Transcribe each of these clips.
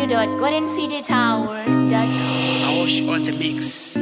www.goldencitytower.com. I wash on the mix.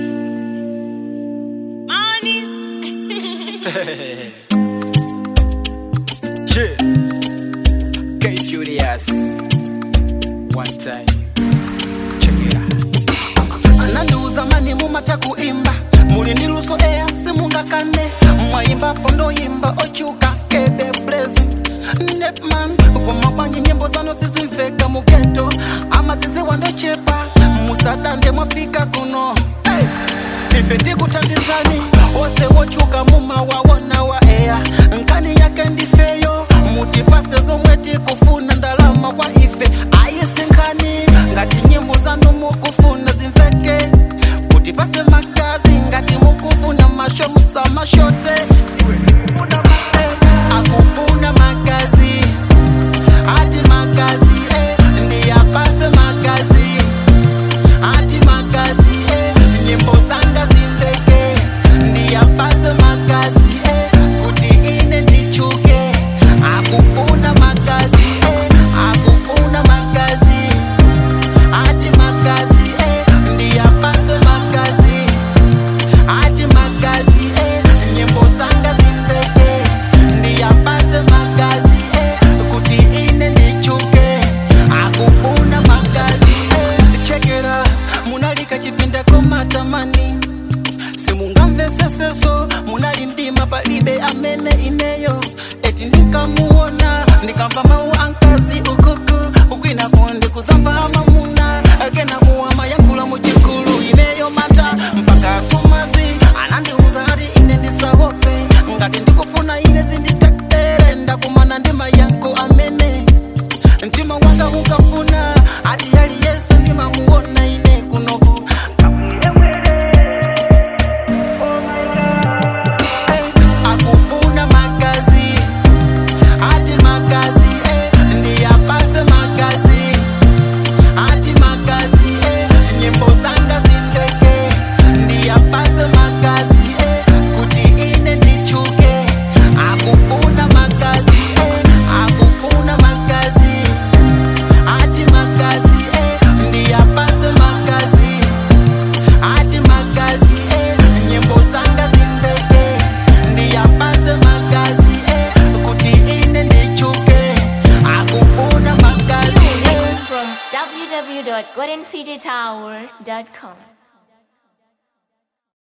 yeah. K Furious. One time. Check it out. anandiuza mani mumata kuimba muli ndi luso eya simungakane mwaimba pondoimba ochuka kebe brezi nepman komabwanyi nyimbo zano sizimveka mugeto amazizi wandochepa musadande mwafika kuno hey! ife tikuthandizani ose wochuka mumawawona wa eya nkani yake ndifeyo mutipase zomwe tikufuna ndalama kwa ife ayisinkhani ngati nyimbo zanu mukufuna zimveke mutipase magazi ngati mukufuna masho musamashote Eh, akufuna magazi ati magazi eh, ndiyapase magazi ati magazi eh, nyimbo zanga zimveke ndiyapase magazi eh, kuti ine ndichuke akufuna magazi eh, akufuna magazi ati magazi eh, ndiyapase magazi ati magazi eh, nyimbo zanga zimveke ndiyapase magazi eh, kuti ine ndichuke akufuna magazi eh, chekera munalika chipinda komatamani simungamveseseso munali mdima palibe amene ineyo eti ndinkamuona ndikamva mawu ankazi ukuku ukwina kundi kuzamva amamuna akena kuwama yankhula muchikulu ineyo mata mpaka kumazi anandiuza ati ine ndisahope ngati ndikufuna ine zinditektere ndakumana ndi mayankho amene mtima wanga ukafuna ati aliyese ndimamuona ine kunoku Eh, akufuna magazi ati magazi eh, ndiyapase magazi ati magazi eh, nyimbo zanga zimveke ndiyapase magazi eh, kuti ine ndichuke akufuna magazi eh, akufuna magazi ati magazi eh, ndiyapase magazi ati magazi eh, nyimbo zanga zimveke ndiyapase magazi eh, kuti ine ndichuke akufuna magazi eh. From www.goldencitytower.com.